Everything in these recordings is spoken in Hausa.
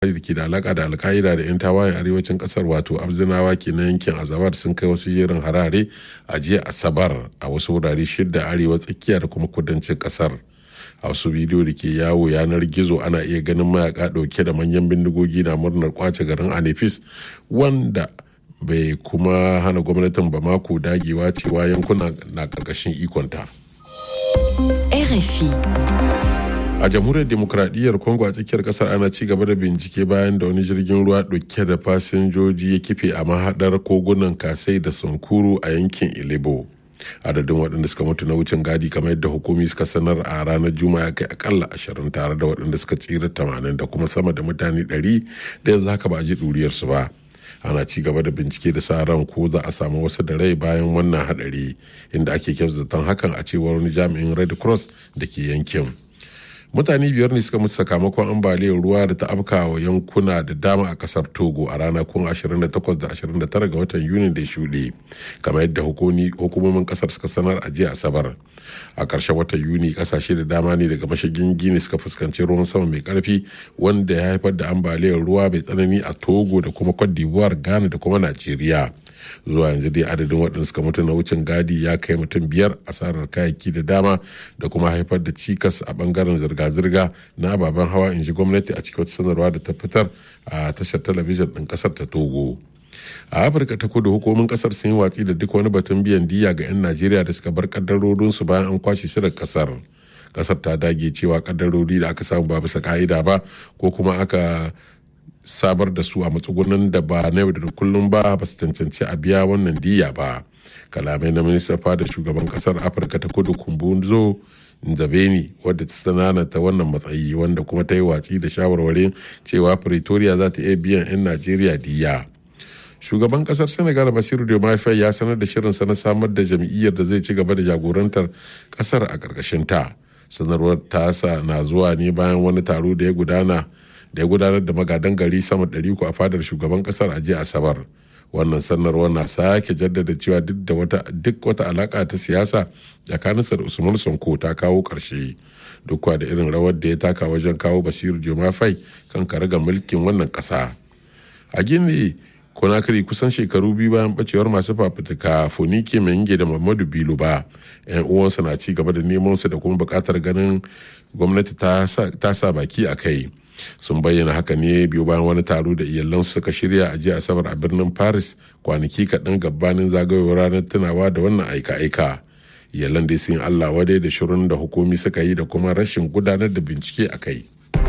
da ke da alaka da alka'ida da 'yan tawayen arewacin kasar wato abzinawa ke na yankin azabar sun kai wasu jerin harare a jiya asabar a wasu wurare shidda arewa tsakiya da kuma kudancin kasar a wasu bidiyo da ke yawo yanar gizo ana iya ganin mayaka dauke da manyan bindigogi na murnar kwace garin anifis wanda bai kuma hana gwamnatin bamako dagewa cewa yankuna na karkashin ikonta. RFI a jamhuriyar demokradiyyar congo a tsakiyar kasar ana ci gaba da bincike bayan da wani jirgin ruwa dauke da fasinjoji ya kife a mahadar kogunan kasai da sankuru a yankin ilebo adadin waɗanda suka mutu na wucin gadi kamar yadda hukumi suka sanar a ranar juma'a kai akalla ashirin tare da waɗanda suka tsira tamanin da kuma sama da mutane ɗari da yanzu haka ba a ji ɗuriyarsu ba ana ci gaba da bincike da sa ran ko za a samu wasu da rai bayan wannan hadari inda ake zaton hakan a cewar wani jami'in red cross da ke yankin mutane biyar ne suka mutu sakamakon ambaliyar ruwa da ta afka wa yankuna da dama a kasar togo a ranakun 28 da 29 ga watan yuni da ya shuɗe kamar yadda hukumomin kasar suka sanar a jiya asabar a ƙarshen watan yuni kasashe da dama ne daga mashigin gini suka fuskanci ruwan sama mai karfi wanda ya haifar da ambaliyar ruwa mai tsanani a togo da kuma cote d'ivoire ghana da kuma najeriya zuwa yanzu dai adadin waɗanda suka mutu na wucin gadi ya kai mutum biyar asarar kayayyaki da dama da kuma haifar da cikas a bangaren zirga-zirga na ababen hawa in ji gwamnati a cikin wata sanarwa da ta fitar a tashar talabijin ɗin ƙasar ta togo a afirka ta kudu hukumomin kasar sun yi watsi da duk wani batun biyan diya ga 'yan najeriya da suka bar kaddarorinsu bayan an kwashe su daga kasar kasar ta dage cewa kaddarori da aka samu ba bisa ka'ida ba ko kuma aka samar da su a matsugunan da ba na yau da kullum ba ba su cancanci a biya wannan diya ba kalamai na minista fada shugaban kasar afirka ta kudu kumbunzo nzabeni wadda ta sananata wannan matsayi wanda kuma ta yi watsi da shawarwarin cewa pretoria za ta iya biyan 'yan najeriya diya shugaban kasar senegal basiru diomaye ya sanar da shirinsa na samar da jam'iyyar da zai ci gaba da jagorantar kasar a ƙarƙashin ta sanarwar tasa na zuwa ne bayan wani taro da ya gudana da ya gudanar da magadan gari sama ɗari a fadar shugaban kasar a jiya asabar wannan sanarwar na sake jaddada cewa duk da wata duk wata alaka ta siyasa tsakaninsa da usman sonko ta kawo ƙarshe duk da irin rawar da ya taka wajen kawo basiru jomafai kan karaga mulkin wannan ƙasa a gini konakiri kusan shekaru biyu bayan bacewar masu fafutuka fonike menge da muhammadu bilu ba yan uwansa na ci gaba da neman su da kuma bukatar ganin gwamnati ta sa baki a kai sun bayyana haka ne biyu bayan wani taro da iyalan suka shirya a jiya asabar a birnin paris kwanaki kaɗan gabanin zagayowar ranar tunawa da wannan aika-aika iyalan dai sun allah wadai da shirin da hukumi suka yi da kuma rashin gudanar da bincike a kai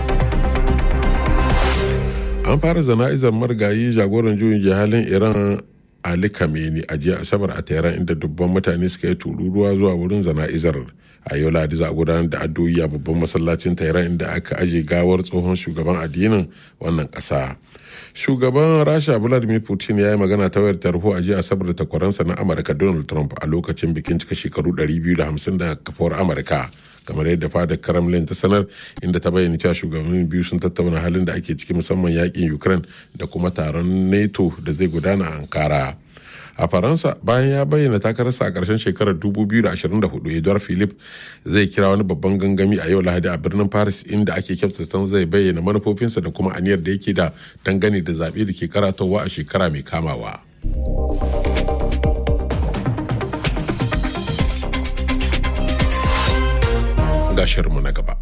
an fara zana'izar marigayi jagoran juyin jihalin iran ali kameni a jiya asabar a tehran inda dubban mutane suka yi tururuwa zuwa wurin zana'izar a yau ladi za a gudanar da addu'o'i a babban masallacin tehran inda aka aje gawar tsohon shugaban addinin wannan kasa shugaban rasha vladimir putin ya yi magana ta wayar tarho a jiya asabar da takwaransa na amurka donald trump a lokacin bikin cika shekaru 250 da kafuwar amurka kamar yadda fadar kremlin ta sanar inda ta bayyana cewa shugabannin biyu sun tattauna halin da ake ciki musamman yakin ukraine da kuma taron nato da zai gudana a ankara a faransa bayan ya bayyana takararsa a ƙarshen shekarar 2024 edouard philip zai kira wani babban gangami a yau lahadi a birnin paris inda ake kyautata zai bayyana manufofinsa da kuma aniyar da yake da dangane da zaɓe da ke karatowa a shekara mai kamawa. ga shirinmu na gaba.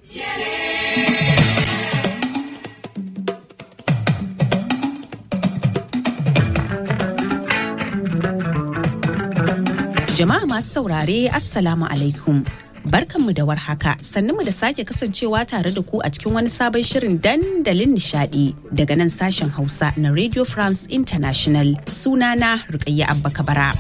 Jama'a masu saurare Assalamu alaikum. Barkanmu da warhaka mu da sake kasancewa tare da ku a cikin wani sabon shirin dandalin nishadi daga nan sashen Hausa na Radio France International sunana Rukayya Abba Kabara.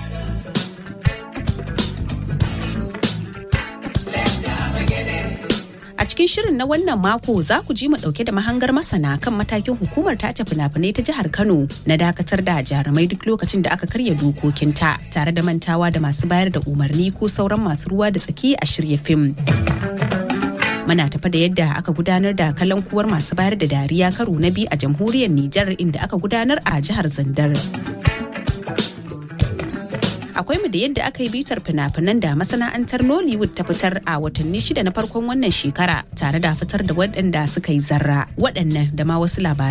A cikin shirin na wannan mako za ku ji mu dauke da mahangar masana kan matakin hukumar tace fina-finai ta jihar Kano na dakatar da jarumai duk lokacin da aka karya dokokinta tare da mantawa da masu bayar da umarni ko sauran masu ruwa da tsaki a shirya fim. Muna tafa da yadda aka gudanar da kalankuwar masu bayar da dariya karo na biyu a jamhuriyar Nijar inda aka gudanar a jihar Zandar. akwai mu da yadda aka yi bitar fina-finan da masana'antar Nollywood ta fitar a watanni shida na farkon wannan shekara tare da fitar da waɗanda suka yi zarra waɗannan da ma wasu labarai